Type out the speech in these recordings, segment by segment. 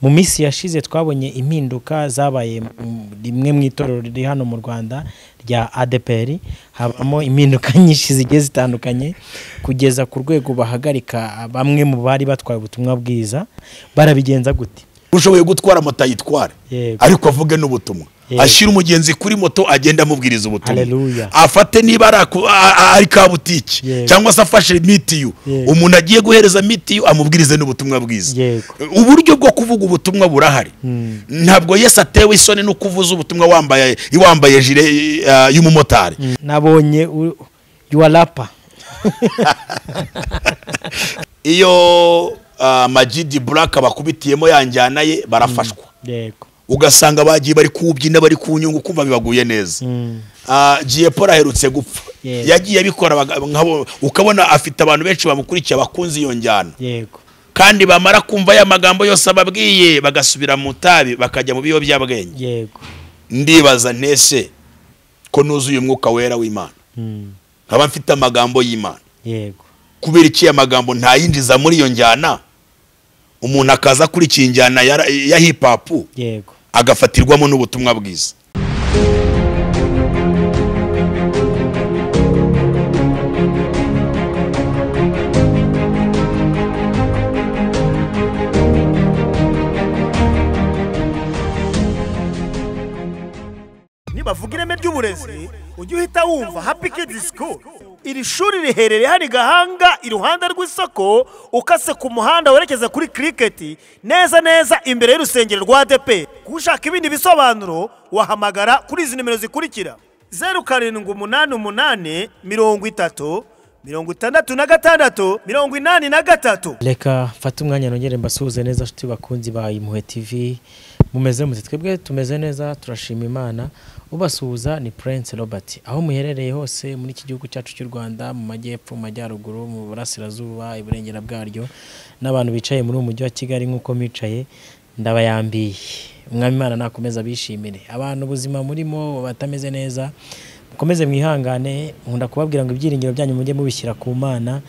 mu minsi yashize twabonye impinduka zabaye mu- rimwe mu itorero riri hano mu rwanda rya adpr habamo impinduka nyinshi zigiye zitandukanye kugeza ku rwego bahagarika bamwe mu bari batwaye ubutumwa bwiza barabigenza gute ushoboye gutwara moto ayitware Yego. ariko avuge n'ubutumwa Yego. ashyire umugenzi kuri moto agenda amubwiriza ubutumwa Hallelujah. afate niba ari aku- a- a- ari kabutiki Yego. cyangwa se afashe mitiyu Yego. umuntu agiye guhereza mitiyu amubwirize n'ubutumwa bwiza Yego. uburyo bwo kuvuga ubutumwa burahari ntabwo yesu atewe isoni no kuvuza ubutumwa wambaye wambaye jire eh, y'umumotari nabonye u- you are rapper iyo ah, majidi buraka bakubitiyemo ya njyana ye barafashwa yego ugasanga bagiye bari kuwubyina bari kuwunyunga kumva bibaguye neza Ah, J. Paul aherutse gupfa Yes. yagiye abikora baga- nkabo- ukabona afite abantu benshi bamukurikiye bakunze iyo njyana yego kandi bamara kumva ya magambo yose ababwiye bagasubira mu itabi bakajya mu biyobyabwenge yego ndibaza ntese ko nuzuye umwuka wera w'imana Mm. nkaba mfite amagambo y'imana yego kubera iki aya magambo ntayinjiza muri iyo njyana umuntu akaza kuri iyi njyana ya, ya hip hop yego agafatirwamo n'ubutumwa bwiza nibavuga ireme ry'uburezi ujye uhita wumva happy kids school iri shuri riherereye hano i gahanga iruhande rw'isoko ukase ku muhanda werekeza kuri kiriketi neza neza imbere y'urusengero rwa depe ushaka ibindi bisobanuro wahamagara kuri izi nimero zikurikira zeru karindwi umunani umunani mirongo itatu mirongo itandatu na gatandatu mirongo inani na gatatu reka mfate umwanya nongere mbasuhuze neza nshuti bakunzi ba impuhwe tv mumeze mute twebwe tumeze neza turashima imana ubasuhuza ni prince robert aho muherereye hose muri iki gihugu cyacu cy'u rwanda mu majyepfo mu majyaruguru mu burasirazuba iburengera bwaryo n'abantu bicaye muri uwo mujyi wa kigali nk'uko mwicaye ndabayambiye umwami imana nakomeza abishimire abantu ubuzima murimo batameze neza mukomeze mwihangane nkunda kubabwira ngo ibyiringiro byanyu mujye mubishyira ku mana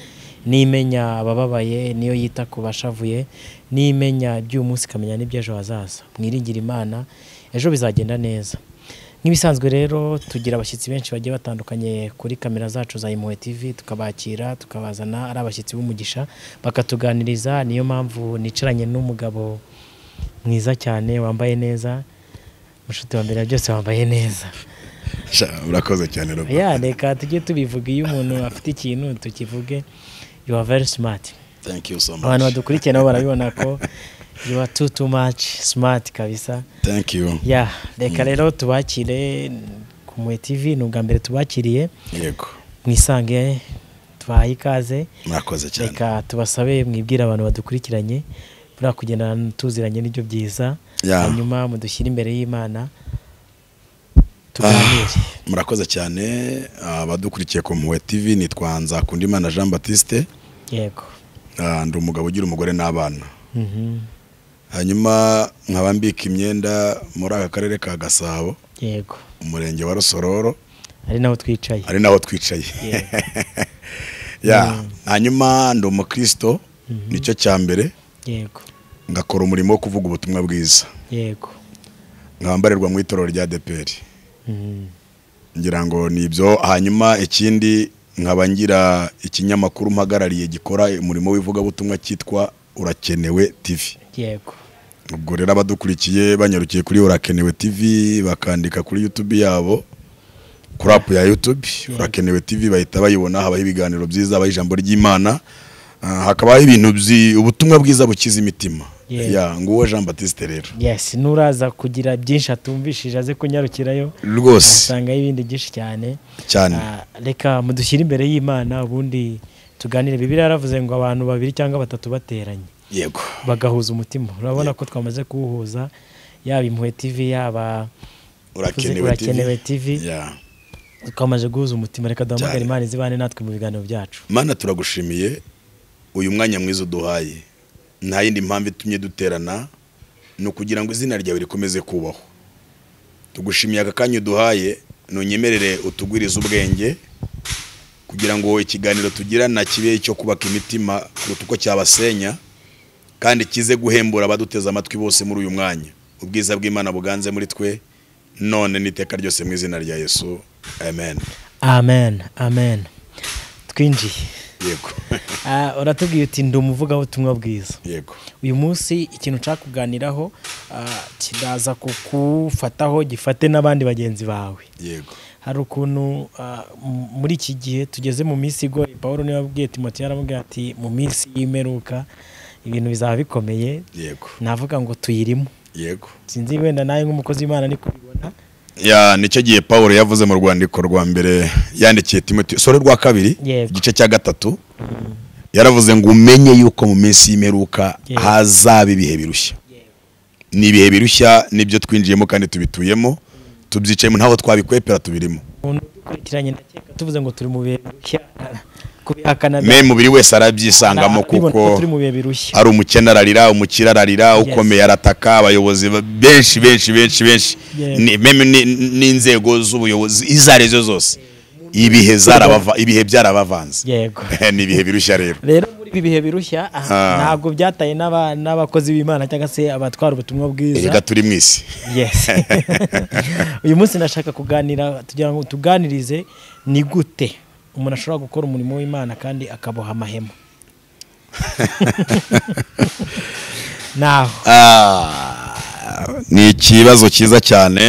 n'imenya abababaye niyo yita ku bashavuye n'imenya iby'uyu munsi ikamenya n'iby'ejo hazaza mwiringire imana ejo bizagenda neza nk'ibisanzwe rero tugira abashyitsi benshi bagiye batandukanye kuri kamera zacu za impuhwe tv tukabakira tukabazana ari abashyitsi b'umugisha bakatuganiriza niyo mpamvu nicaranye n'umugabo mwiza cyane wambaye neza mushuti wa mbere ya byose wambaye neza urakoze cyane Robert. ya reka tujye tubivuga iyo umuntu afite ikintu tukivuge you are very smart Thank you so abantu much. badukurikiye nabo barabibona ko you are too too much smart kabisa Thank you. ya reka rero tubakire ku Mwe TV ni ubwa mbere tubakiriye Yego. mwisange tubahaye ikaze Mwakoze cyane. reka tubasabe mwibwire abantu badukurikiranye buriya kugendana tuziranye nibyo byiza Ya. hanyuma mudushyire imbere y'imana tuganire Murakoze cyane abadukurikiye ku Mpuhwe TV nitwa Nzakundimana Jean Baptiste yego ah, ndi umugabo ugira umugore n'abana. Mhm. Hanyuma nkaba mbika imyenda muri aka karere ka Gasabo yego umurenge wa Rusororo ari naho twicaye ari naho twicaye. Ya hanyuma ndi umukristo nicyo cya mbere yego ngakora umurimo wo kuvuga ubutumwa bwiza yego nkaba mbarerwa mu itorero rya DPR. Mhm. ngira ngo ni ibyo hanyuma ikindi nkaba ngira ikinyamakuru mpagarariye gikora umurimo w'ivugabutumwa cyitwa urakenewe tv yego ubwo rero abadukurikiye banyarukiye kuri urakenewe tv bakandika kuri youtube yabo kuri apu ya youtube urakenewe tv bahita bayibona habaho ibiganiro byiza habaho ijambo ry'imana Ah, hakabaho ibintu byi- ubutumwa bwiza bukiza imitima Yeah. Ya, nguwo jean batiste rero yes nuraza kugira byinshi atumvishije aze kunyarukirayo rwose asangayo ibindi byinshi cyane cyane Ah, reka mudushyire imbere y'imana ubundi tuganire bibiriya yaravuze ngo abantu babiri cyangwa batatu bateranye yego bagahuza umutima urabona ko twamaze kuwuhuza yaba impuhwe tv yaba Urakenewe TV. Ya. twamaze guhuza umutima reka duhamagare Cyane. imana izibane natwe mu biganiro byacu mana turagushimiye uyu mwanya mwiza uduhaye nta yindi mpamvu itumye duterana ni ukugira ngo izina ryawe rikomeze kubahwa tugushimiye aka kanya uduhaye ntunyemerere utugwirize ubwenge kugira ngo ikiganiro tugirana kibe icyo kubaka imitima kuruta uko cyabasenya kandi kize guhembura abaduteze amatwi bose muri uyu mwanya ubwiza bw'imana buganze muri twe none n'iteka ryose mu izina rya yesu amen amen amen twinjiye yego Ah, uratubwiye uti ndi umuvugabutumwa bwiza yego uyu munsi ikintu nshaka kuganiraho ah, kiraza kukufataho gifate n'abandi bagenzi bawe yego hari ukuntu ah, m- muri iki gihe tugeze mu minsi igoye paul niwe wabwiye timoti yaramubwiye ati mu minsi y'imeruka ibintu bizaba bikomeye yego navuga ngo tuyirimo yego sinzi wenda nawe nk'umukozi w'imana ni kubibona ya nicyo gihe paul yavuze mu rwandiko rwa mbere yandikiye timoti sore rwa kabiri Yego. igice cya gatatu yaravuze ngo umenye yuko mu minsi y'imperuka Yego. hazaba ibihe birushya ni ibihe birushya nibyo twinjiyemo kandi tubituyemo tubyicayemo ntabwo twabikwepera tubirimo umuntu udukurikiranye ndakeka tuvuze ngo turi mu bihe birushya kubihakana me mubiri wese arabyisangamo arabibona kuko turi mu bihe birushya ari umukene ararira umukire ararira Yes. ukomeye arataka abayobozi ba- benshi benshi benshi benshi Yes. Ni- meme ni- n'inzego z'ubuyobozi izo ari zo zose ibihe zarabava- ibihe byarabavanze yego ni ibihe birushya rero rero muri ibi bihe birushya aha, Ah. ntabwo byataye n'aba- n'abakozi b'imana cyangwa se abatwara ubutumwa reka bwiza turi mu isi yes uyu munsi ndashaka kuganira tugira ngo tuganirize ni gute umuntu ashobora gukora umurimo w'imana kandi akaboha amahema naho Ah, ni ikibazo cyiza cyane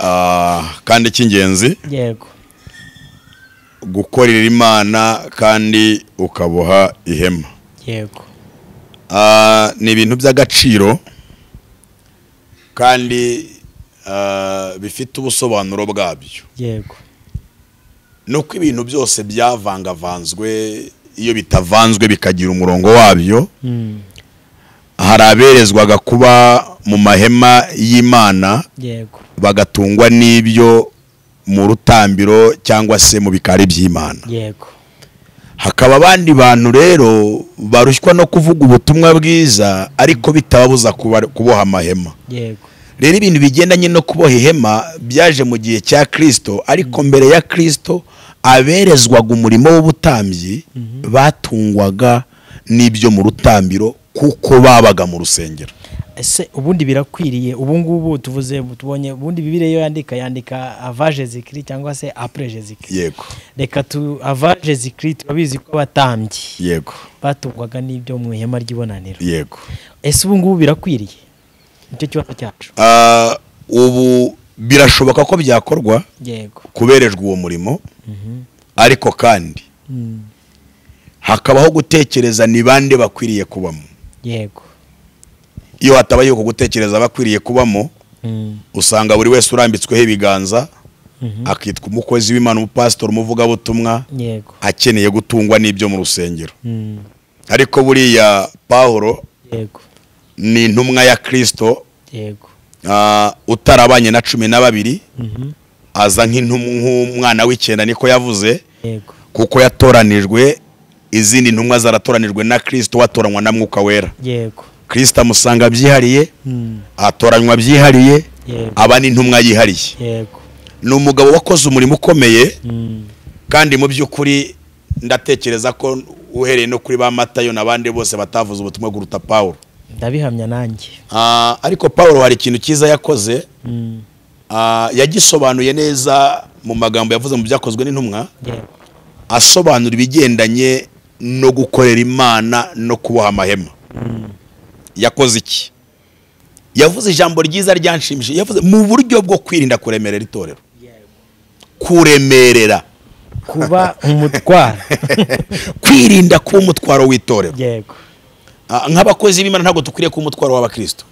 ah, kandi cy'ingenzi yego gukorera imana kandi ukaboha ihema yego Ah, ni ibintu by'agaciro kandi ah, bifite ubusobanuro bwabyo yego ni uko ibintu byose byavangavanzwe iyo bitavanzwe bikagira umurongo wabyo Mm, hari aberezwaga kuba mu mahema y'imana yego bagatungwa n'ibyo mu rutambiro cyangwa se mu bikari by'imana yego hakaba abandi bantu rero barushywa no kuvuga ubutumwa bwiza ariko bitababuza kuba- kuboha amahema yego rero ibintu bigendanye no kuboha ihema byaje mu gihe cya kirisito ariko mbere ya kirisito aberezwaga umurimo w'ubutambyi batungwaga n'ibyo mu rutambiro kuko babaga mu rusengero ese ubundi birakwiriye ubu ngubu tuvuze tubonye ubundi bibiriya iyo yandika yandika avaje zikiri cyangwa se apure jezikiri yego reka tu avaje zikiri turabizi ko abatambyi yego batungwaga n'ibyo mu ihema ry'ibonaniro yego ese ubu ngubu birakwiriye nicyo kibazo cyacu Ah, ubu birashoboka ko byakorwa yego kuberejwe uwo murimo ariko kandi Mm, hakabaho gutekereza ni bande bakwiriye kubamo yego iyo hatabayeho uko gutekereza bakwiriye kubamo Mm, usanga buri wese urambitsweho ibiganza mhm. akitwa umukozi w'imana umupasitori umuvugabutumwa yego akeneye gutungwa n'ibyo mu rusengero Mm, ariko buriya pawuro yego ni intumwa ya kirisito yego ah, utarabanye na cumi na babiri Mhm. aza nk'intum- nk'umwana w'icyenda niko yavuze yego kuko yatoranijwe izindi ntumwa zaratoranijwe na kirisito watoranywa na mwuka wera yego kirisito amusanga byihariye Mm, atoranywa byihariye yego aba n'intumwa yihariye yego ni umugabo wakoze umurimo ukomeye Mm, kandi mu by'ukuri ndatekereza ko uhereye no kuri ba matayo n'abandi bose batavuze ubutumwa guruta pawuro ndabihamya nanjye Ah, ariko pawuro hari ikintu cyiza yakoze Mm, ah, yagisobanuye neza mu magambo yavuze mu byakozwe n'intumwa yego asobanura ibigendanye no gukorera imana no kuboha amahema yakoze iki yavuze ijambo ryiza ryanshimishije yavuze mu buryo bwo kwirinda kuremerera itorero kuremerera kuba umutwaro kwirinda kuba umutwaro w'itorero yego Ah, nk'abakozi b'imana ntabwo dukwiriye kuba umutwaro w'abakristo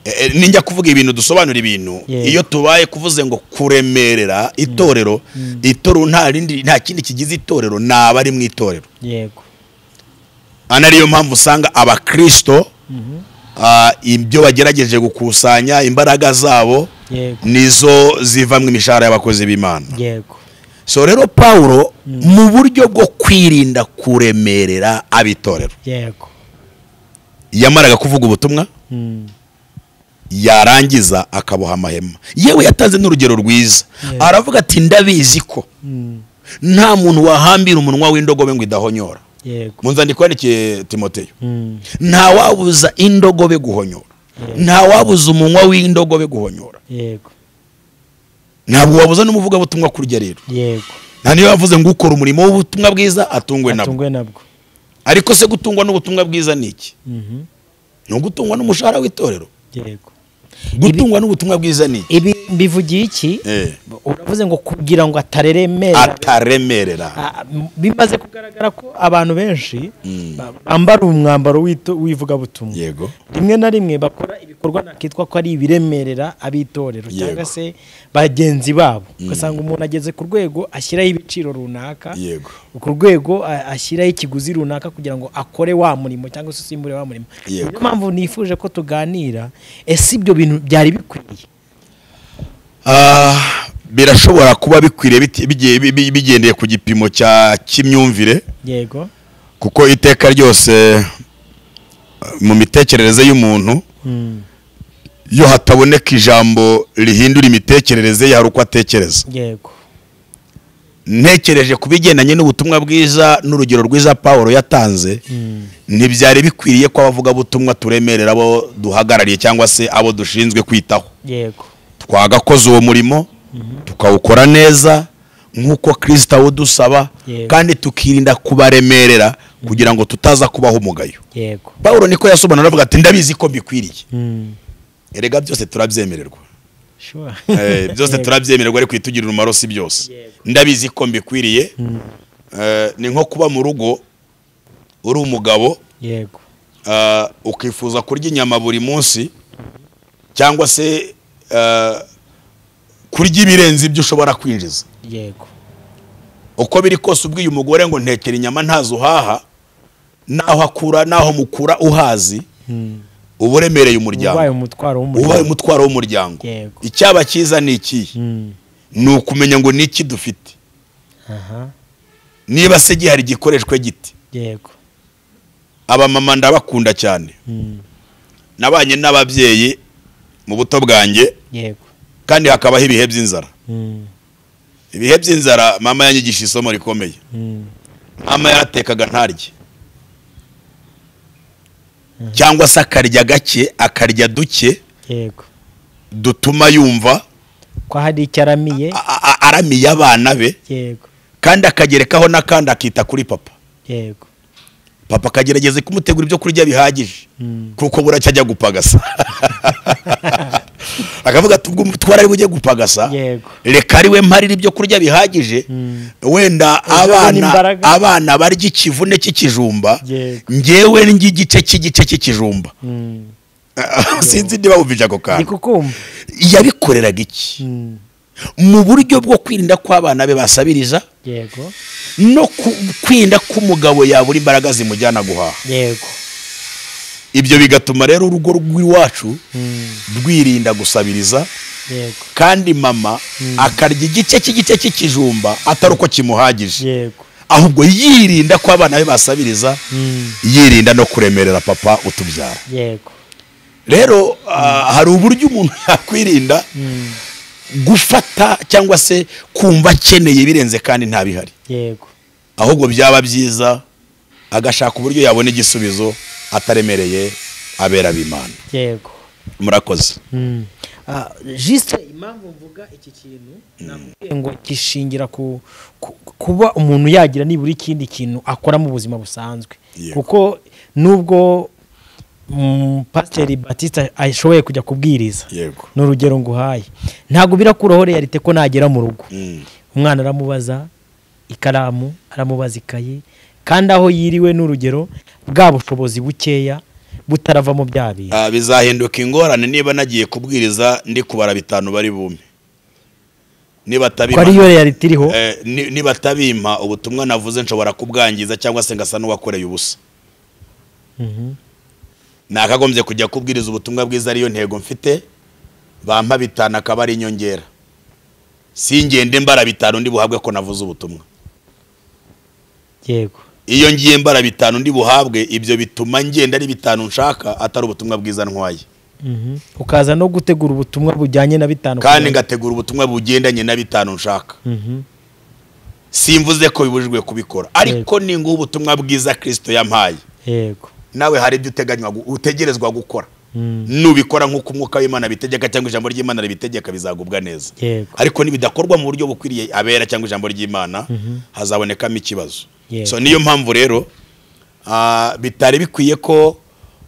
Eh, eh, ninjya kuvuga ibintu dusobanura ibintu Yego. iyo tubaye kuvuze ngo kuremerera itorero itorero nta rindi nta kindi kigize itorero ni abari mu itorero yego ana ariyo mpamvu usanga abakristo ah, ibyo bagerageje gukusanya imbaraga zabo yego nizo zivamo imishahara y'abakozi b'imana yego so rero pawulo mu buryo bwo kwirinda kuremerera abitorero yego yamaraga kuvuga ubutumwa Mm, yarangiza akaboha amahema yewe yatanze n'urugero rwiza Yeah. aravuga ati ndabizi ko mm, nta muntu wahambira umunwa w'indogobe ngo idahonyora yego mu nzandiko yandikiye timoteyo Mm, ntawabuza indogobe guhonyora ntawabuza umunwa w'indogobe guhonyora yego ntabwo wabuza n'umuvugabutumwa kurya rero yego nta niyo yavuze ngo ukora umurimo w'ubutumwa bwiza atungwe nabwo atungwe nabwo ariko se gutungwa n'ubutumwa bwiza ni iki Mhm, ni ugutungwa n'umushahara w'itorero yego gutungwa n'ubutumwa bwiza ni iki ibi bivugiye iki Eh, uravuze ngo kugira ngo atareremera ataremerera Ah, m- bimaze kugaragara ko abantu benshi Mm. ba- bambara umwambaro w'ito- w'ivugabutumwa yego rimwe na rimwe bakora ibikorwa nakitwa ko ari ibiremerera ab'itorero cyangwa Yego. se bagenzi babo ugasanga umuntu ageze ku rwego ashyiraho ibiciro runaka yego ku rwego a- ashyiraho ikiguzi runaka kugira ngo akore wa murimo cyangwa se usimbure wa murimo Yego. niyo mpamvu nifuje ko tuganira ese ibyo bintu byari bikwiriye Ah, birashobora kuba bikwiriye biti- bigiye- bi- bi- bigendeye ku gipimo cya cy'imyumvire yego kuko iteka ryose eh, mu mitekerereze y'umuntu Mm. iyo hataboneka ijambo rihindura imitekerereze ye hari uko atekereza yego ntekereje ku bigendanye n'ubutumwa bwiza n'urugero rwiza pawulo yatanze ntibyari bikwiriye ko abavugabutumwa turemerera abo duhagarariye cyangwa se abo dushinzwe kwitaho yego twagakoze uwo murimo tukawukora neza nk'uko kirisita awudusaba Yego. kandi tukirinda kubaremerera kugira ngo tutaza kubaho umugayo yego pawulo niko yasobanura avuga ati ndabizi ko mbikwiriye Mm. erega byose turabyemererwa Sure. Eh, byose Yego. turabyemererwa ariko itugirira umumaro si byose Yego. ndabizi ko mbikwiriye Eh, ni nko kuba mu rugo uri umugabo yego eh, ukifuza kurya inyama buri munsi cyangwa se eh, kurya ibirenze ibyo ushobora kwinjiza yego uko biri kose ubwiye umugore ngo ntekera inyama ntazo uhaha naho akura naho mukura uhazi uba uremereye ubaye umuryango umutwaro ubaye w'umuryango umutwaro w'umuryango Yego. icyaba cyiza ni ikihe Mm. ni ukumenya ngo ni iki dufite aha niba se gihari gikoreshwe giti yego abamama ndabakunda cyane Mm. nabanye n'ababyeyi mu buto bwanjye yego kandi hakabaho ibihe by'inzara Mm. ibihe by'inzara mama yanyigisha isomo rikomeye Mm. mama yaratekaga ntarye cyangwa se akarya gake akarya duke yego dutuma yumva ko hari icyo aramiye a- a- a- aramiye abana be yego kandi akagerekaho n'akandi akita kuri papa yego papa akagerageza kumutegura ibyo kurya bihagije Mm. kuko buracyo ajya gupagasa akavuga ati ubwo umutware ari bujye gupagasa Yego. reka ari we mparira ibyo kurya bihagije wenda abone abana imbaraga. abana barya ikivune cy'ikijumba Yego. ngewe ndya igice cy'igice cy'ikijumba Mm. sinzi niba wumvise ako ndi kantu kukumva yabikoreraga iki Mm. mu buryo bwo kwirinda ko abana be basabiriza yego no ku- kwirinda ko umugabo yabura imbaraga zimujyana guhaha yego ibyo bigatuma rero urugo rw'iwacu Mm. rwirinda gusabiriza yego kandi mama akarya igice cy'igice cy'ikijumba atari uko kimuhagije yego ahubwo yirinda ko abana be basabiriza Mm. yirinda no kuremerera papa utubyara yego rero ah, hari uburyo umuntu yakwirinda gufata cyangwa se kumva akeneye ibirenze kandi nta bihari yego ahubwo byaba byiza agashaka uburyo yabona igisubizo ataremereye abera b'imana yego murakoze Mm. Ah, juste impamvu mvuga iki kintu nakubwiye ngo gishingira ku, ku, kuba umuntu yagira nibura ikindi kintu akora mu buzima busanzwe Yego. kuko nubwo mm, pasiteri batista ashoboye kujya kubwiriza yego ni urugero nguhaye ntabwo birakuraho realite ko nagera mu rugo Mm. umwana aramubaza ikaramu aramubaza ikayi kandi aho yiriwe n'urugero bwa bushobozi bukeya butaravamo bya bintu Ah, bizahinduka ingorane niba nagiye kubwiriza ndi kubara bitanu bari bume niba ko ariyo atabimpa realite iriho Eh, ni- niba atabimpa ubutumwa navuze nshobora kubwangiza cyangwa se ngasa n'uwakoreye ubusa Mhm. nakagombye kujya kubwiriza ubutumwa bwiza ariyo ntego mfite bampa bitanu akaba ari inyongera si ngende mbara bitanu ndi buhabwe ko navuze ubutumwa yego iyo ngiye mbara bitanu ndi buhabwe ibyo bituma ngenda ari bitanu nshaka atari ubutumwa bwiza ntwaye Mhm. ukaza no gutegura ubutumwa bujyanye na bitanu kandi ngategura ubutumwa bugendanye na bitanu nshaka Mhm. simvuze ko bibujijwe kubikora ariko ni ngubu ubutumwa bwiza kirisito yampaye yego nawe hari ibyo uteganywa gu- utegerezwa gukora Mm. nubikora nk'uko umwuka w'imana bitegeka cyangwa ijambo ry'imana ribitegeka bizagubwa neza Yego. ariko nibidakorwa mu buryo bukwiriye abera cyangwa ijambo ry'imana hazabonekamo ikibazo Yego. so niyo mpamvu rero ah, bitari bikwiye ko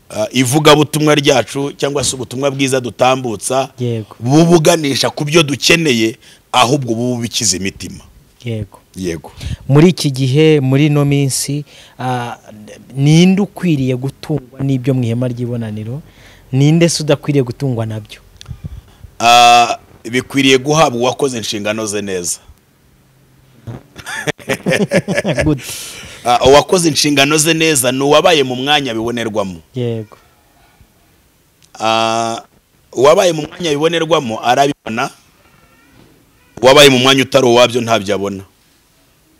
ah, ivugabutumwa ryacu cyangwa se ubutumwa bwiza dutambutsa Yego. bubuganisha ku byo dukeneye ahubwo bubu bikiza imitima yego yego muri iki gihe muri ino minsi ah, ninde ukwiriye gutungwa n'ibyo mu ihema ry'ibonaniro ninde se udakwiriye gutungwa nabyo Ah, bikwiriye guhabwa uwakoze inshingano ze neza Good. Ah, uwakoze inshingano ze neza ni uwabaye mu mwanya bibonerwamo yego Ah, uwabaye mu mwanya bibonerwamo arabibona uwabaye mu mwanya utari uwabyo ntabyo abona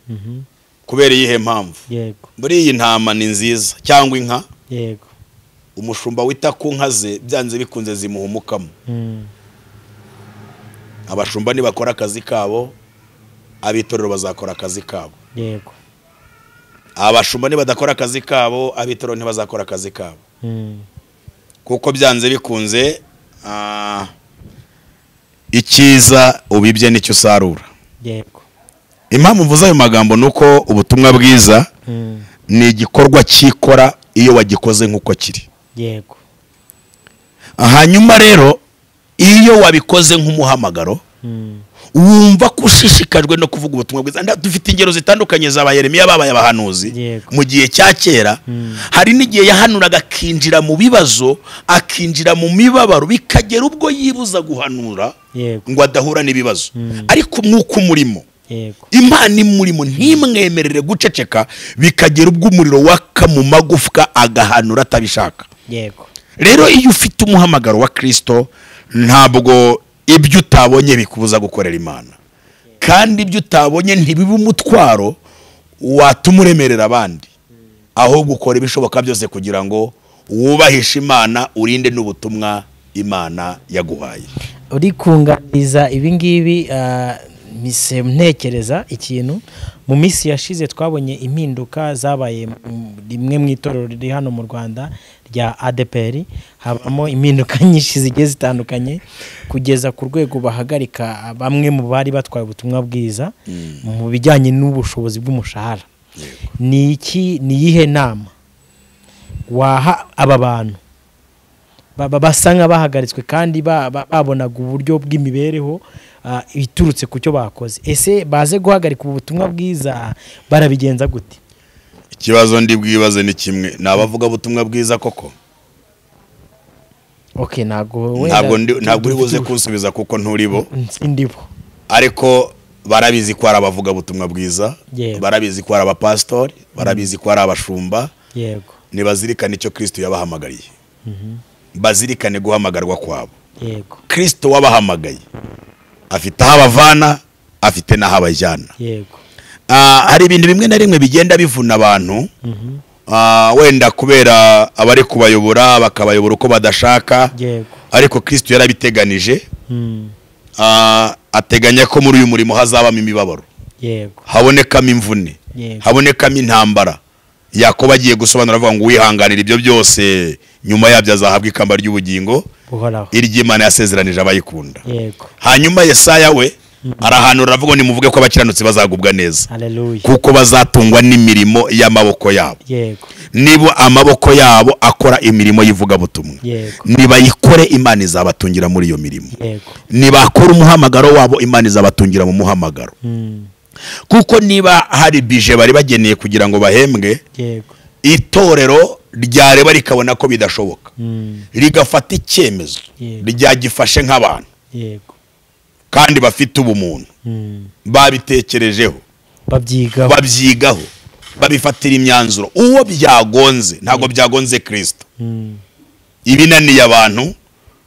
Mhm. kubera iyihe mpamvu yego buriya iyi ntama ni nziza cyangwa inka yego umushumba wita ku nka ze byanze bikunze zimuha umukamo Mm. abashumba nibakora akazi kabo abitorero bazakora akazi kabo yego abashumba nibadakora akazi kabo abitorero ntibazakora akazi kabo Mm. kuko byanze bikunze ah, icyiza ubibye nicyo usarura yego impamvu mvuze ayo magambo ni uko ubutumwa bwiza Mm. ni igikorwa cyikora iyo wagikoze nk'uko kiri yego hanyuma rero iyo wabikoze nk'umuhamagaro Mm. wumva ko ushishikajwe no kuvuga ubutumwa bwiza Nda- dufite ingero zitandukanye za bayeremiya babaye abahanuzi Yego. mu gihe cya kera hari n'igihe yahanuraga akinjira mu bibazo akinjira mu mibabaro bikagera ubwo yibuza guhanura yego ngo adahura n'ibibazo ariko umwuka umurimo yego imana imurimo ntimwemerere guceceka bikagera ubwo umuriro waka mu magufwa agahanura atabishaka yego rero iyo ufite umuhamagaro wa kirisito ntabwo ibyo utabonye bikubuza gukorera imana kandi ibyo utabonye ntibibe umutwaro watuma uremerera abandi ahubwo ukora ibishoboka byose kugira ngo wubahishe imana urinde n'ubutumwa imana yaguhaye uri kunganiriza ibingibi mise ntekereza ikintu mu minsi yashize twabonye impinduka zabaye mu- rimwe mu itorero riri hano mu rwanda rya adpr habamo impinduka nyinshi zigiye zitandukanye kugeza ku rwego bahagarika bamwe mu bari batwaye ubutumwa bwiza mu bijyanye n'ubushobozi bw'umushahara ni iki ni iyihe nama waha aba bantu baba basa nk'abahagaritswe kandi ba- ba- babonaga uburyo bw'imibereho ah, iturutse ku cyo bakoze ese baze guhagarika ubu butumwa bwiza barabigenza gute ikibazo ndi bwibaze ni kimwe ni abavugabutumwa bwiza koko ok ntabwo wenda ntabwo ndi- ntabwo uri buze dufite kunsubiza kuko nturibo ubu- sindibo ariko barabizi ko hari abavugabutumwa bwiza Yewe. barabizi ko hari abapasitori barabizi ko hari abashumba yego ntibazirikane icyo kirisito yabahamagariye bazirikane guhamagarwa kwabo yego kirisito wabahamagaye afite aho abavana afite n'aho abajyana yego Ah, hari ibintu bimwe na bimwe bigenda bivuna abantu Ah, wenda kubera abari kubayobora bakabayobora uko badashaka yego ariko kirisito yarabiteganije Mm, Ah, ateganya ko muri uyu murimo hazabamo imibabaro yego habonekamo imvune Yego. habonekamo intambara yakoba agiye gusobanura avuga ngo uwihanganira ibyo byose nyuma yabyo azahabwa ikamba ry'ubugingo uhoraho iry'imana yasezeranije abayikunda yego hanyuma yesaya we arahanura aravuga ngo nimuvuge ko abakiranutsi bazagubwa neza haleluya kuko bazatungwa n'imirimo y'amaboko yabo yego niba amaboko yabo akora imirimo y'ivugabutumwa Yego. nibayikore imana izabatungira muri iyo mirimo yego nibakora umuhamagaro wabo imana izabatungira mu muhamagaro Mm, kuko niba hari bije bari bageneye kugira ngo bahembwe yego itorero ryareba rikabona ko bidashoboka Mm, rigafata icyemezo Yego. ryagifashe nk'abantu yego kandi bafite ubumuntu Mm, babitekerejeho babyigaho babyigaho babifatira imyanzuro uwo byagonze ntabwo byagonze kirisito Mm, ibinaniye abantu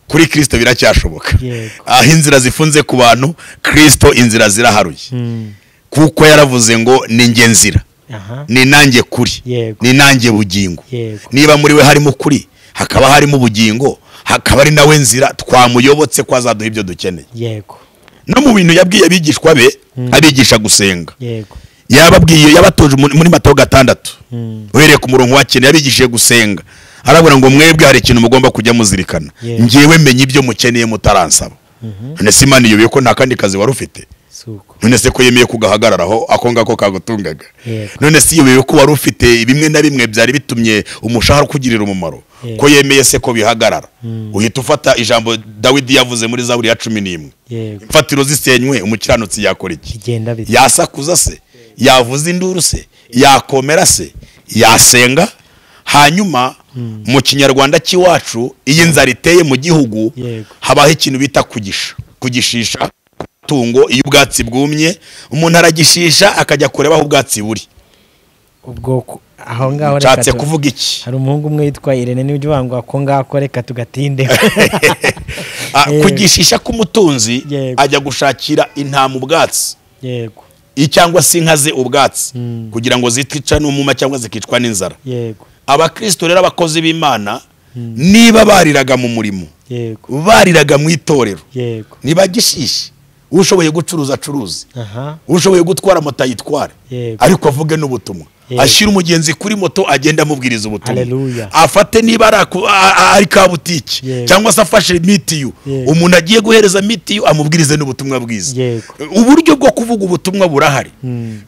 kuri kirisito biracyashoboka Yego. aho inzira zifunze ku bantu kirisito inzira ziraharuye mm, kuko yaravuze ngo ni njye nzira aha ni nanjye kuri Yego. ni nanjye bugingo Yego. niba muri we harimo kuri hakaba harimo ubugingo hakaba ari nawe nzira twamuyobotse ko azaduha ibyo dukeneye yego no mu bintu yabwiye abigishwa be abigisha gusenga yego yababwiye yabatoje muri muri matayo gatandatu uhereye ku murongo wa kenda yabigishije gusenga arabona ngo mwebwe hari ikintu mugomba kujya muzirikana Yeah. ngewe menya ibyo mukeneye mutaransaba none se imana iyobeye ko nta kandi kazi wari ufite si uko none se ko yemeye kugahagararaho ako ngako kagutungaga Yego. none se iyo ko wari ufite bimwe na bimwe byari bitumye umushahara ukugirira umumaro Yego. ko yemeye se ko bihagarara uhita ufata ijambo dawidi yavuze muri zaburi ya cumi n'imwe yego imfatiro zisenywe umukiranutsi yakora iki bigenda bite yasakuza se yavuza induru se yakomera se yasenga hanyuma mu kinyarwanda cy'iwacu iyo inzara iteye mu gihugu Yego. habaho ikintu bita kugisha kugishisha tungo iyo ubwatsi bwumye umuntu aragishisha akajya kureba aho ubwatsi buri ubwo ku- aho ngaho reka nshatse tu- kuvuga iki hari umuhungu umwe witwa irene niba ujya ngo ako ngako reka tugatinde Ah, Yego. kugishisha k'umutunzi Yego. ajya gushakira intama ubwatsi yego i- cyangwa se inka ze ubwatsi kugira ngo zitica n'umuma cyangwa zikicwa n'inzara yego abakristo rero abakozi b'imana niba bariraga mu murimo yego bariraga mu itorero yego ntibagishishe ushoboye gucuruza acuruze aha ushoboye gutwara moto ayitware Yego. ariko avuge n'ubutumwa Yego. ashyire umugenzi kuri moto agenda amubwiriza ubutumwa Hallelujah. afate niba ari aku- a- a- ari kabutiki Yego. cyangwa se afashe mitiyu Yego. umuntu agiye guhereza mitiyu amubwirize n'ubutumwa bwiza Yego. uburyo bwo kuvuga ubutumwa burahari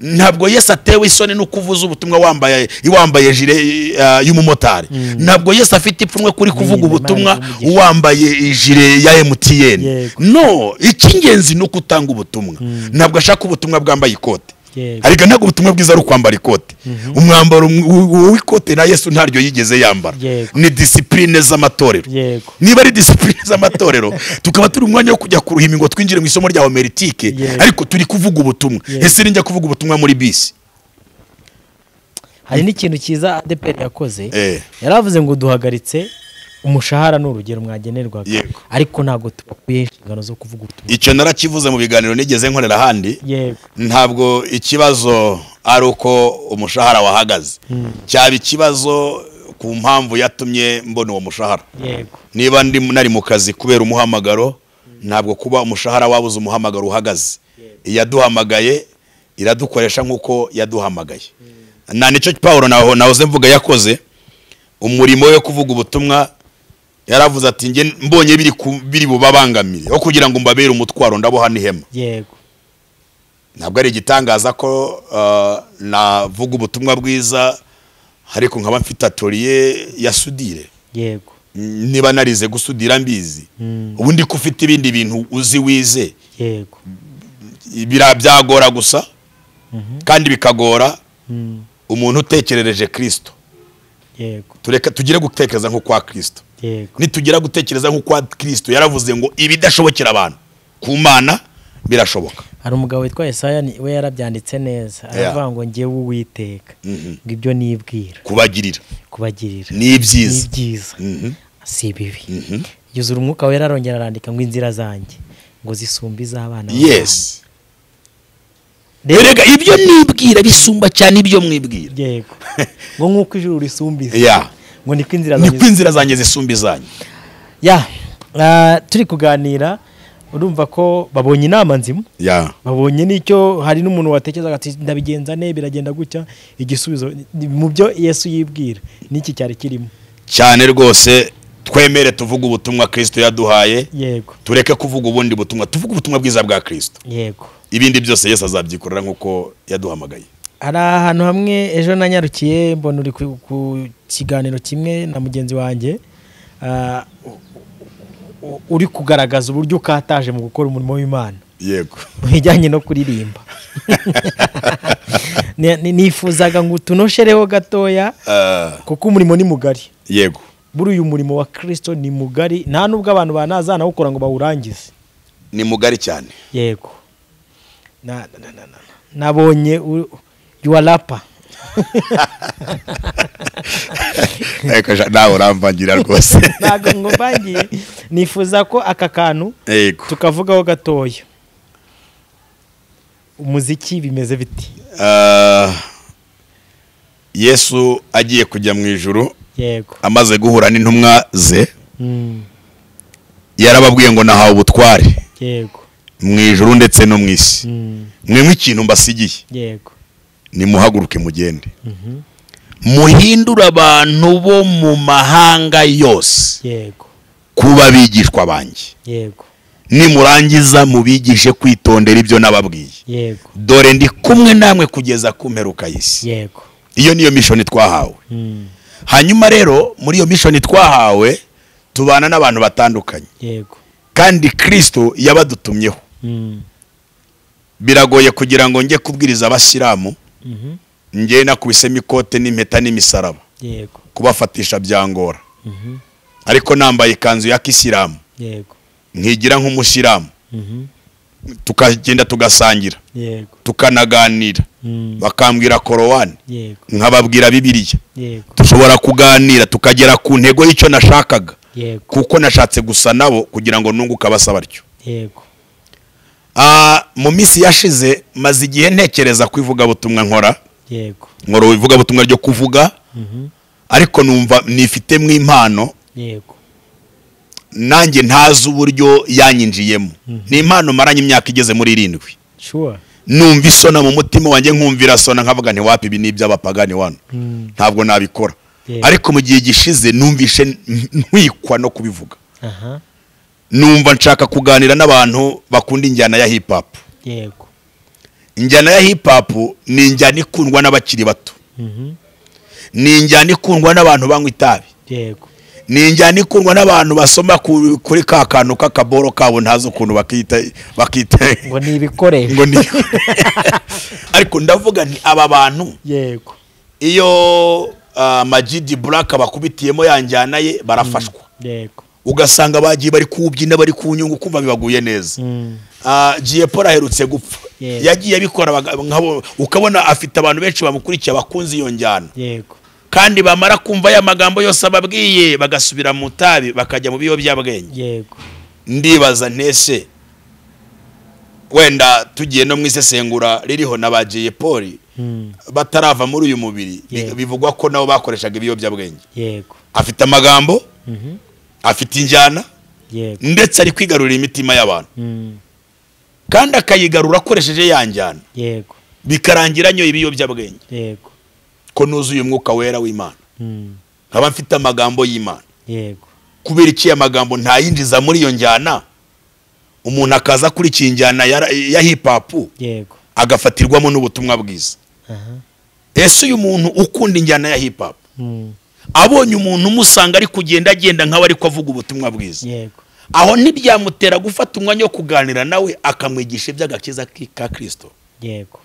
ntabwo yesu atewe isoni no kuvuza ubutumwa wambaye wambaye jire eh, y'umumotari ntabwo yesu afite ipfunwe kuri kuvuga Imana ubutumwa y'umugisha. wambaye ijire ya emutiyeni Yego. no icy'ingenzi ni uko utanga ubutumwa ntabwo ashaka ubutumwa bwambaye ikote Yego. ariko ntabwo ubutumwa bwiza ari ukwambara ikote umwambaro w- w'ikote na yesu ntaryo yigeze yambara Yego. ni disipurine z'amatorero yego niba ari disipurine z'amatorero tukaba turi umwanya wo kujya ku ruhimbi ngo twinjire mu isomo rya homeritike Yego. ariko turi kuvuga ubutumwa Yego. ese ninjya kuvuga ubutumwa muri bisi hari n'ikintu cyiza adeperi yakoze Eh. yaravuze ngo duhagaritse umushahara ni urugero mwagenerwaga Yego. ariko ntabwo tubakuye inshingano zo kuvuga ubutumwa icyo narakivuze mu biganiro nigeze nkorera ahandi yego ntabwo ikibazo ari uko umushahara wahagaze cyaba ikibazo ku mpamvu yatumye mbona uwo mushahara yego niba ndi nari mu kazi kubera umuhamagaro ntabwo kuba umushahara wabuze umuhamagaro uhagaze iyaduhamagaye iradukoresha nk'uko yaduhamagaye nta nicyo paul naho nahoze mvuga yakoze umurimo we wo kuvuga ubutumwa yaravuze ati njye mbonye biri ku- biri bubabangamire aho kugira ngo mbabere umutwaro ndaboha n'ihema yego ntabwo ari igitangaza ko uh, navuga ubutumwa bwiza ariko nkaba mfite atoriye ya sudire yego Mm, niba narize gusudira mbizi ubundi ko ufite ibindi bintu uzi wize yego bira- byagora gusa kandi bikagora umuntu utekerereje kirisito yego tureka tugire gutekereza nko kwa kirisito yego nitugira gutekereza nko kwa kirisito yaravuze ngo ibidashobokera abantu ku mana birashoboka hari umugabo witwa Yesaya ni- we yarabyanditse neza aravuga ngo ngewe uwiteka ngo ibyo nibwira kubagirira kubagirira ni ibyiza ibyiza Mhm. si ibibi yuzura umwuka wera arongera arandika ngo inzira zanjye ngo zisumbe iz'abana b'abantu." yes Rero- erega ibyo nibwira bisumba cyane ibyo mwibwira yego ngo nk'uko ijuru risumba isi ya ngo niko inzira niko zanjye inzira zanjye zisumba izanyu ya ah, turi kuganira urumva ko babonye inama nzima ya babonye n'icyo hari n'umuntu watekerezaga ati ndabigenza ne biragenda gutya igisubizo ni- mu byo yesu yibwira n'iki cyari kirimo cyane rwose twemere tuvuge ubutumwa kirisito yaduhaye yego tureke kuvuga ubundi butumwa tuvuge ubutumwa bwiza bwa kirisito yego ibindi byose yesu azabyikorera nk'uko yaduhamagaye hari ahantu hamwe ejo nanyarukiye mbona uri ku ku kiganiro kimwe na mugenzi wanjye ah, u- u- uri kugaragaza uburyo ukataje mu gukora umurimo w'imana yego mu bijyanye no kuririmba Ni- ni- nifuzaga ngo utunoshereho gatoya Ah, kuko umurimo ni mugari yego buri uyu murimo wa kirisito ni mugari nta nubwo abantu banazanawukora ngo bawurangize ni mugari cyane yego Na- na- na- na- na- nabonye u- yuwa rapa Ariko ja- nawe uramvangira rwose ntabwo ngo mbangiye nifuza ko aka kantu yego tukavugaho gatoya umuziki bimeze biti Ah, yesu agiye kujya mu ijuru yego amaze guhura n'intumwa ze Mm, yarababwiye ngo nahawe ubutware yego mu ijuru ndetse no mu isi Mm, mwe nk'ikintu mbasigiye yego nimuhaguruke mugende muhindure abantu bo mu mahanga yose yego kuba bigishwa banjye yego nimurangiza mubigishe kwitondera ibyo nababwiye yego dore ndi kumwe namwe kugeza ku mperuka y'isi yego iyo niyo mishoni twahawe Mm, hanyuma rero muri iyo mishoni twahawe tubana n'abantu batandukanye yego kandi kirisito yabadutumyeho Mm, biragoye kugira ngo njye kubwiriza abasilamu mhm, njye nakubisemo ikote n'impeta n'imisaraba yego kubafatisha byangora mhm, ariko nambaye ikanzu ya kisilamu yego nkigira nk'umusilamu mhm, tukagenda tugasangira yego tukanaganira Mm, bakambwira korowani yego nkababwira bibiriya yego dushobora kuganira tukagera ku ntego y'icyo nashakaga yego kuko nashatse gusa nabo kugira ngo nunguke abasa batyo yego Ah, mu minsi yashize maze igihe ntekereza ku ivugabutumwa nkora yego nkora ivugabutumwa ryo kuvuga Mhm, ariko numva nifitemo impano yego nanjye ntazi uburyo yanyinjiyemo ni impano maranye imyaka igeze muri irindwi sure numva isona mu mutima wanjye nkumvira sona nkavuga ntiwapa ibi ni iby'abapagani wano Mm, ntabwo nabikora Yeah. ariko mu gihe gishize numvishe n- ntwikwa no kubivuga aha numva nshaka kuganira n'abantu bakunda injyana ya hip hop yego injyana ya hip hop ni injyana ikundwa n'abakiri bato Mhm, ni injyana ikundwa n'abantu banywa itabi yego ni injyana ikundwa n'abantu basoma ku- kuri ka kantu k'akaboro kabo ntazi ukuntu bakita bakita ngo ni ibikoresho ngo ni ariko ndavuga nti aba bantu yego iyo ah, majidi buraka bakubitiyemo ya njyana ye barafashwa yego ugasanga bagiye bari kuwubyina bari kuwunyunga ukumva bibaguye neza Mm, Ah, Giye Paul aherutse gupfa Yes. yagiye abikora baga- nkabo- ukabona afite abantu benshi bamukurikiye bakunze iyo njyana yego kandi bamara kumva ya magambo yose ababwiye bagasubira mu itabi bakajya mu biyobyabwenge yego ndibaza ntese wenda tugiye no mu isesengura ririho na ba Giye Paul Mm, batarava muri uyu mubiri bi- Yego. bivugwa ko nabo bakoreshaga ibiyobyabwenge yego afite amagambo Mhm, afite injyana yego ndetse ari kwigarurira imitima y'abantu Mm, kandi akayigarura akoresheje ya njyana yego bikarangira nyoye ibiyobyabwenge yego ko nuzuye umwuka wera w'imana Mm, nkaba mfite amagambo y'imana yego kubera iki aya magambo ntayinjiza muri iyo njyana umuntu akaza kuri iyi njyana ya, ya hip hop yego agafatirwamo n'ubutumwa bwiza aha ese uyu muntu ukunda injyana ya hip hop Mm, abonye umuntu umusanga ari kugenda agenda nk'aho ariko avuga ubutumwa bwiza yego aho ntibyamutera gufata umwanya wo kuganira nawe akamwigisha iby'agakiza ki- ka kirisito yego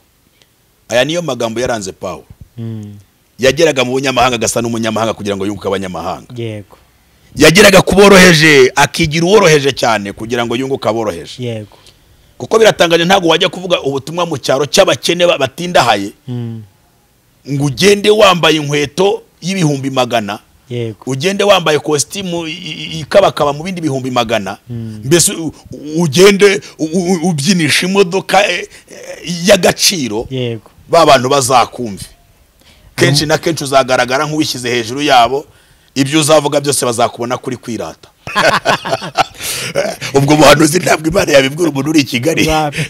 aya niyo magambo yaranze pawu Mm, yageraga mu bunyamahanga agasa n'umunyamahanga kugira ngo yunguke abanyamahanga yego yageraga ku boroheje akigira uworoheje cyane kugira ngo yunguke aboroheje yego kuko biratangaje ntabwo wajya kuvuga ubutumwa mu cyaro cy'abakene ba- batindahaye Mm, ngo ugende wambaye inkweto y'ibihumbi magana yego ugende wambaye kositimu i- i- ikabakaba mu bindi bihumbi magana Mm. mbese u- u- ugende u- u- ubyinisha imodoka eh, eh, y'agaciro yego ba bantu bazakumve kenshi na kenshi uzagaragara nk'uwishyize hejuru yabo ibyo uzavuga byose bazakubona kuri kwirata ubwo buhanuzi ntabwo imana yabibwira umuntu uri i kigali Wapi.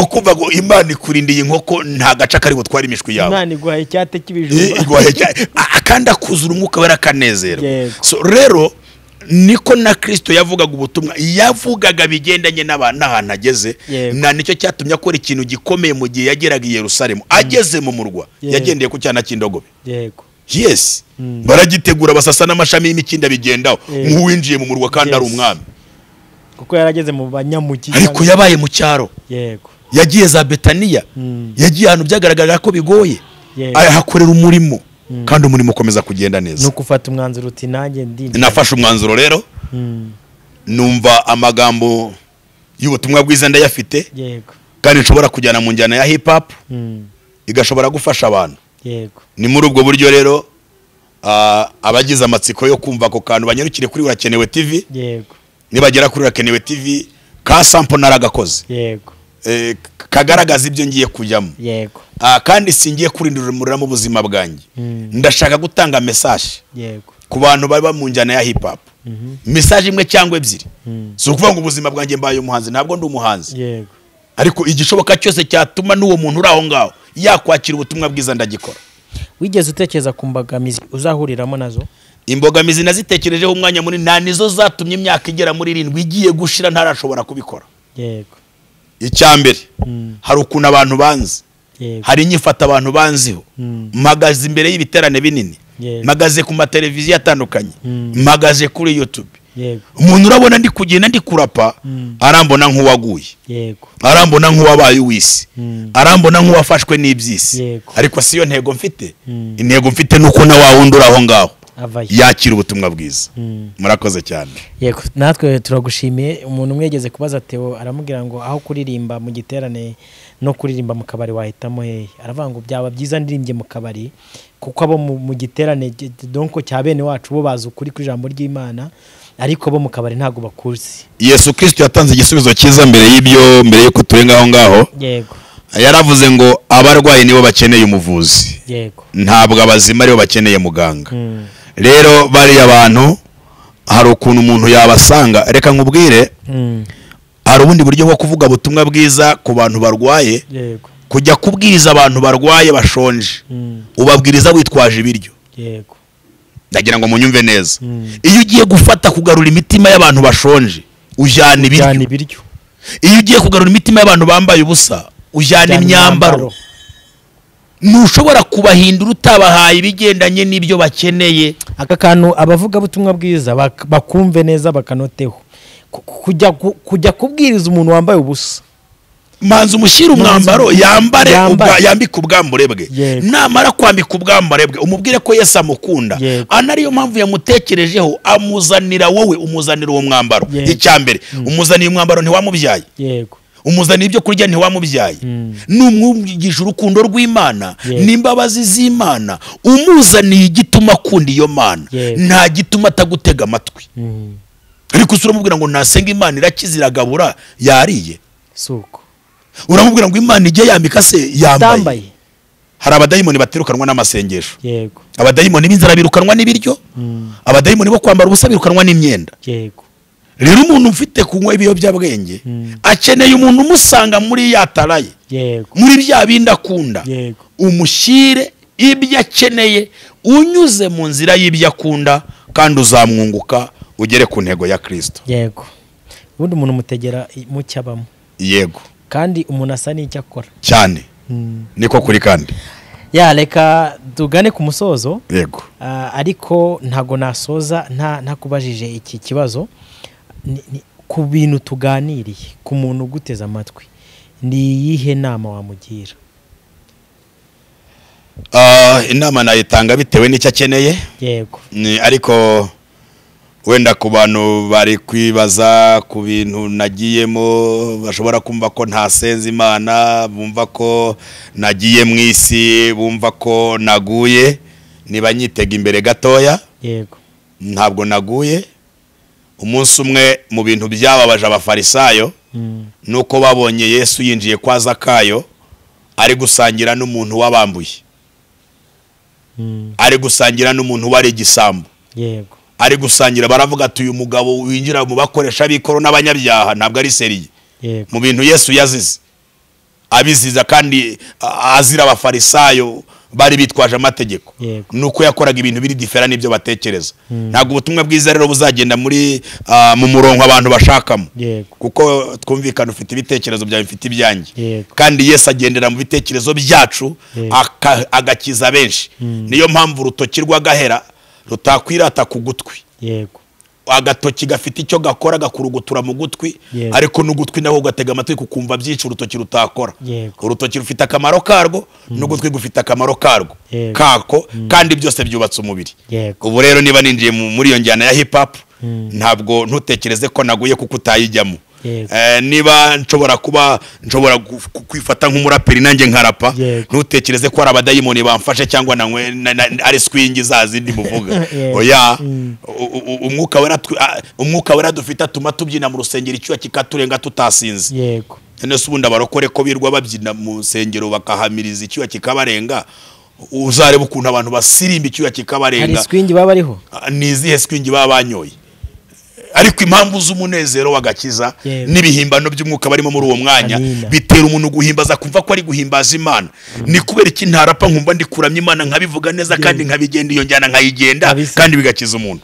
ukumva ngo imana ikurindiye inkoko nta gace kari butware imishwi yawe imana iguhaye icyate cy'ibijumba igwaye cyane A- kandi akuzura umwuka wera akanezerwa Yego. So, rero niko na kirisito yavugaga ubutumwa yavugaga bigendanye n'aba- n'ahantu ageze Yego. na nicyo cyatumye akora ikintu gikomeye mu gihe yageraga i yerusalemu ageze mu murwa Yego. yagendeye ku cyana cy'indogobe yego yes Mm. baragitegura basasa n'amashami y'imikindo bigendaho Yego. nk'uwinjiye mu murwa kandi ari Yes. umwami kuko yarageze mu banyamugi ariko yabaye mu cyaro yego yagiye za betaniya Mm. yagiye ahantu byagaragaraga ko bigoye Yego. ahakorera umurimo kandi umurimo ukomeza kugenda ni neza ugufata umwanzuro uti nanjye ndinda nafashe umwanzuro rero Mm, numva amagambo y'ubutumwa bwiza ndayafite yego kandi nshobora kujyana mu njyana ya hip hop Mm, igashobora gufasha abantu yego ni muri ubwo buryo rero ah, abagize amatsiko yo kumva ako kantu banyarukire kuri urakenewe tv yego nibagera kuri urakenewe tv ka sampo naragakoze yego Eh, kagaragaza ibyo ngiye kujyamo yego Ah, kandi singiye kurindira umuriramo ubuzima bwanjye Mm. ndashaka gutanga mesaje yego ku bantu baba mu njyana ya hip hop mesaje imwe cyangwa ebyiri Mm. si ukuvuga ngo ubuzima bwanjye mbaye umuhanzi ntabwo ndi umuhanzi yego ariko igishoboka cyose cyatuma n'uwo muntu uri aho ngaho yakwakira ubutumwa bwiza ndagikora wigeze utekereza ku mbogamizi uzahuriramo nazo imbogamizi nazitekerejeho umwanya munini nta nizo zatumye imyaka igera muri irindwi igiye gushira ntarashobora kubikora yego icya mbere hari ukuntu abantu banzi yego hari inyifata abantu banziho Mm. mpagaze imbere y'ibiterane binini Yego. mpagaze ku mateleviziyo atandukanye Mm. mpagaze kuri yutube yego umuntu urabona ndi kugenda ndi kurapa Mm. arambona nk'uwaguye yego arambona nk'uwabaye uw'isi Mm. arambona nk'uwafashwe n'iby'isi Yego. ariko si yo ntego mfite Mm. intego mfite ni uko na wa wundi uri aho ngaho avayo yakira ubutumwa bwiza Mm. murakoze cyane yego natwe turagushimiye umuntu umwe yageze kubaza Theo aramubwira ngo aho kuririmba mu giterane no kuririmba mu kabari wahitamo hehe aravuga ngo byaba byiza ndirimbye mu kabari kuko abo mu mu giterane gi- donko cya bene wacu bo bazi ukuri kw'ijambo ry'imana ariko bo mu kabari ntabwo bakuzi yesu kirisito yatanze igisubizo cyiza mbere y'ibyo mbere y'uko turenga aho ngaho yego yaravuze ngo abarwayi nibo bakeneye umuvuzi yego ntabwo abazima aribo bakeneye muganga Mm. rero bariya bantu hari ukuntu umuntu yabasanga reka nkubwire Mm. hari ubundi buryo bwo kuvuga ubutumwa bwiza ku bantu barwaye yego kujya kubwiriza abantu barwaye bashonje Mm. ubabwiriza witwaje ibiryo yego ndagira ngo munyumve neza Mm. iyo ugiye gufata kugarura imitima y'abantu bashonje ujyana cyane ibiryo ibiryo iyo ugiye kugarura imitima y'abantu bambaye ubusa ujyana Cyane imyambaro ntushobora kubahindura utabahaye ibigendanye n'ibyo bakeneye aka kantu abavugabutumwa bwiza bak- bakumve neza bakanoteho Ku- ku- kujya ku- kujya kubwiriza umuntu wambaye ubusa manza umushyire umwambaro Manza- yambare yambare. ubwa- yambike ubwambure bwe Yego. namara kwambika ubwambure bwe umubwire ko yesu amukunda Yego. ana ariyo mpamvu yamutekerejeho amuzanira wowe umuzanira uwo mwambaro Yego. icya mbere umuzaniye umwambaro ntiwamubyaye yego umuzaniye ibyo kurya ntiwamubyaye Mm. numwumvigije urukundo rw'imana Yego. n'imbabazi z'imana umuzaniye igituma akunda iyo mana Yego. nta gituma atagutega amatwi Mm. ariko usura uramubwira ngo nasenga imana irakize iragabura yariye si uko uramubwira ngo imana ijye yambika se yambaye utambaye hari abadayimoni batirukanwa n'amasengesho yego abadayimoni b'inzara birukanwa n'ibiryo Mm. abadayimoni bo kwambara ubusa birukanwa n'imyenda yego rero umuntu ufite kunywa ibiyobyabwenge Mm. akeneye umuntu umusanga muri yataraye yego muri bya bindi akunda yego umushyire ibyo akeneye unyuze mu nzira y'ibyo akunda kandi uzamwunguka ugere ku ntego ya kirisito yego ubundi umuntu umutegera i- mu cyo abamo yego kandi umuntu asa n'icyo akora cyane Mm. niko kuri kandi ya reka tugane ku musozo yego Ah, ariko ntago nasoza nta ntakubajije iki kibazo Ni- ni- ku bintu tuganiriye ku muntu uguteze amatwi ni iyihe nama wamugira Ah, inama nayitanga bitewe n'icyo akeneye yego Ni- ariko wenda ku bantu bari kwibaza ku bintu nagiyemo bashobora kumva ko ntasenze imana bumva ko nagiye mu isi bumva ko naguye niba nyitega imbere gatoya yego ntabwo naguye umunsi umwe mu bintu byababaje abafarisayo Mm, nuko babonye yesu yinjiye kwa zakayo ari gusangira n'umuntu wabambuye mm, ari gusangira n'umuntu wari igisambo yego ari gusangira baravuga ati uyu mugabo winjira mu bakoresha b'ikoro n'abanyabyaha ntabwo ari seriye yego mu bintu yesu yazize abiziza kandi a- azira abafarisayo bari bitwaje amategeko Yego. ni uko yakoraga ibintu biri difera n'ibyo batekereza Mm. ntabwo ubutumwa bwiza rero buzagenda muri ah, mu murongo abantu bashakamo yego kuko twumvikana ufite ibitekerezo byawe mfite ibyanjye Yego. kandi yesu agendera mu bitekerezo byacu Yego. aka- agakiza benshi niyo mpamvu urutoki rw'agahera rutakwirata ku gutwi yego agatoki gafite icyo gakora gakurugutura mu gutwi Yego. ariko n'ugutwi nawe ugatega amatwi kukumva byinshi urutoki rutakora Yego. urutoki rufite akamaro karwo n'ugutwi gufite akamaro karwo Yego. kako kandi byose byubatse umubiri yego ubu rero niba ninjiye mu- muri iyo njyana ya hip hop Mm. ntabwo ntutekereze ko naguye kuko utayijyamo Yego. Eh, niba nshobora kuba nshobora gu- ku- kwifata nk'umuraperi nanjye nkarapa Yego. ntutekereze ko hari abadayimoni bamfashe cyangwa nanywe- na- na- ari swingi za zindi muvuga Yego. oya Mm. u- u- umwuka wera tw- a- umwuka wera dufite atuma tubyina mu rusengero icyuya kikaturenga tutasinze yego none se ubundi abarokore ko birirwa babyina mu nsengero bakahamiriza icyuya kikabarenga uzareba ukuntu abantu basirimba icyuya hari kikabarenga swingi baba bariho ni izihe swingi baba banyoye ariko impamvu z'umunezero w'agakiza Yewe. n'ibihimbano by'umwuka barimo muri uwo mwanya Amina. bitera umuntu guhimbaza kumva ko ari guhimbaza imana ni kubera iki ntarapa nkumva ndikuramya imana nkabivuga neza kandi nkabigenda iyo njyana nkayigenda Kabisa. kandi bigakiza umuntu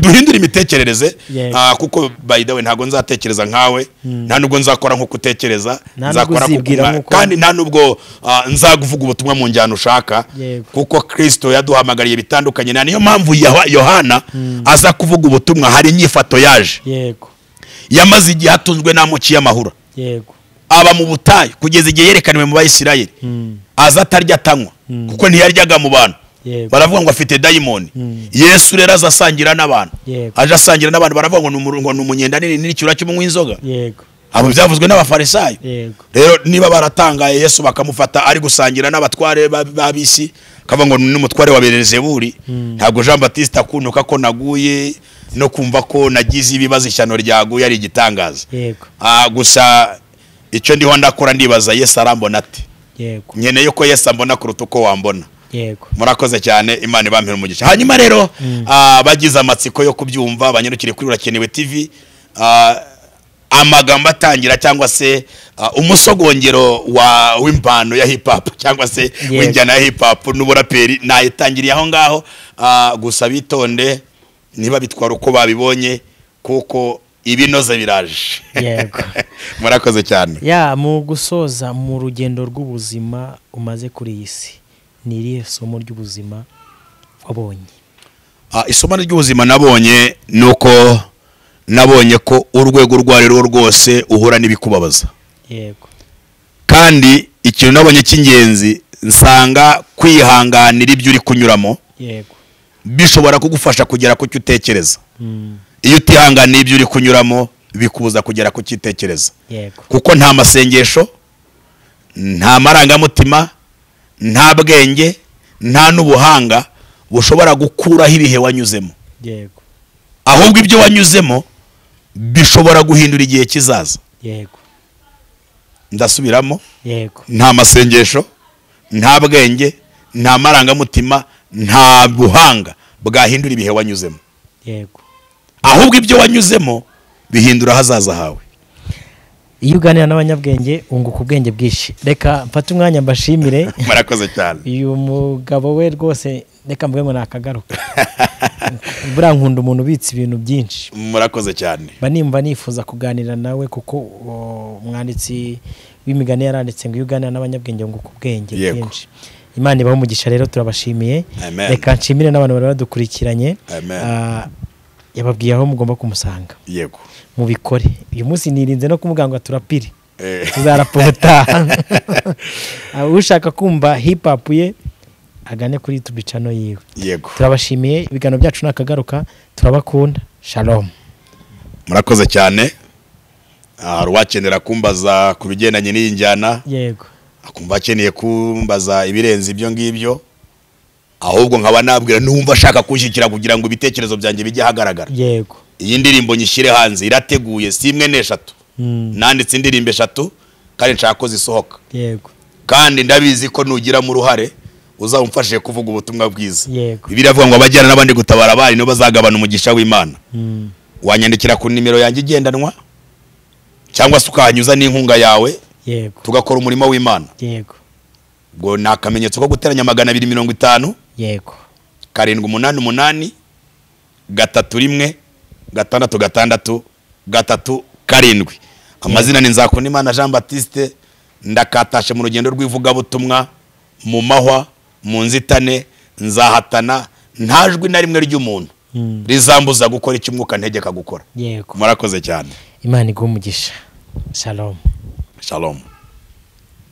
duhindure imitekerereze Yego. ah, kuko by the way ntabwo nzatekereza nkawe nta nubwo nzakora nk'uko utekereza Nta nzakora nubwo nk'uko uzibwira umwa- nk'uko- kandi nta nubwo ah, nzavuga ubutumwa mu njyana ushaka Yego. kuko kirisito yaduhamagariye bitandukanye na niyo mpamvu Yaha- yohana aza kuvuga ubutumwa hari inyifato yaje yego yamaze igihe atunzwe n'amuciye amahura yego aba mu butayu kugeza igihe yerekaniwe mu bayisirayeli aza atarya atanywa kuko ntiyaryaga mu bantu Yego. baravuga ngo afite dayimoni yesu rero aza asangira n'abantu Yego. aje asangira n'abantu baravuga ngo ni umu- ngo ni umunyenda nini n'icyura cy'umunywi inzoga yego abo byavuzwe n'abafarisayo yego rero niba baratangaye yesu bakamufata ari gusangira n'abatware ba- b'ab'isi akavuga ngo ni umutware wa berezeburi ntabwo jean batiste akunuka ko naguye no kumva ko nagize ibibazo ishyano ryaguye ari igitangaza yego Ah, gusa icyo ndiho ndakora ndibaza yesu arambona ati yego nkeneye ko yesu ambona kuruta uko wambona yego murakoze cyane imana ibampira umugisha hanyuma rero ah, bagize amatsiko yo kubyumva banyarukire kuri urakenewe tv ah, amagambo atangira cyangwa se ah, umusogongero wa w'impano ya hip hop cyangwa se w'injyana ya hip hop n'uburaperi nayitangiriye aho ngaho ah, gusa bitonde niba bitwara uko babibonye kuko ibinoze biraje Yego. murakoze cyane ya mu gusoza mu rugendo rw'ubuzima umaze kuri iyi si ni irihe somo ry'ubuzima wabonye Ah, isomo ry'ubuzima nabonye ni uko nabonye ko urwego urwo ari rwo rwose uhura n'ibikubabaza yego kandi ikintu nabonye cy'ingenzi nsanga kwihanganira ibyo uri kunyuramo yego bishobora kugufasha kugera ku cyo utekereza Mm, iyo utihanganiye ibyo uri kunyuramo bikubuza kugera ku cyo utekereza yego kuko nta masengesho nta marangamutima nta bwenge nta n'ubuhanga bushobora gukuraho ibihe wanyuzemo yego ahubwo ibyo wanyuzemo bishobora guhindura igihe kizaza yego ndasubiramo yego nta masengesho nta bwenge nta marangamutima nta buhanga bwahindura ibihe wanyuzemo yego ahubwo ibyo wanyuzemo bihindura ahazaza hawe iyo uganira n'abanyabwenge wunguka ubwenge bwinshi reka mfate umwanya mbashimire murakoze cyane uyu mugabo we rwose reka mvuge ngo ni akagaruka buriya nkunda umuntu ubitse ibintu byinshi murakoze cyane mba nimba nifuza kuganira nawe kuko o, umwanditsi w'imigani yaranditse ngo iyo uganira n'abanyabwenge wunguka ubwenge Yego. bwinshi imana ibaho umugisha rero turabashimiye Amen. reka nshimire n'abantu bari badukurikiranye Amen. Ah, yababwiye aho mugomba kumusanga yego mubikore uyu munsi nirinze no kumubwira ngo turapire Eh. tuzarapota Ah, ushaka kumva hip hop ye agane kuri youtube channel yiwe yego turabashimiye ibiganiro byacu ni akagaruka turabakunda shalom murakoze cyane Ah, hari uwakenera kumbaza ku bigendanye n'iyi njyana yego akumva akeneye kumbaza ibirenze ibyo ngibyo ahubwo nkaba nabwira n'uwumva ashaka kunshyikira kugira ngo ibitekerezo byanjye bijye ahagaragara yego iyi ndirimbo nyishyire hanze irateguye si imwe n'eshatu Mm, nanditse indirimbo eshatu kandi nshaka ko zisohoka yego kandi ndabizi ko nugiramo uruhare uzamufashe kuvuga ubutumwa bwiza Yego. ibi iravuga ngo abajyana n'abandi gutabara abari nibo bazagabana umugisha w'imana Mm, wanyandikira ku nimero yanjye igendanwa cyangwa se ukahanyuza n'inkunga yawe yego tugakora umurimo w'imana yego ngo ni akamenyetso ko guteranya magana abiri mirongo itanu yego karindwi umunani umunani gatatu rimwe gatandatu gatandatu gatatu karindwi amazina ni nzakundimana jean batiste ndakatashe mu rugendo rw'ivugabutumwa mu mahwa mu nzitane nzahatana nta jwi na rimwe ry'umuntu Mm. rizambuza gukora icyo umwuka ntegeka gukora yego murakoze cyane imana iguhe umugisha shalom shalom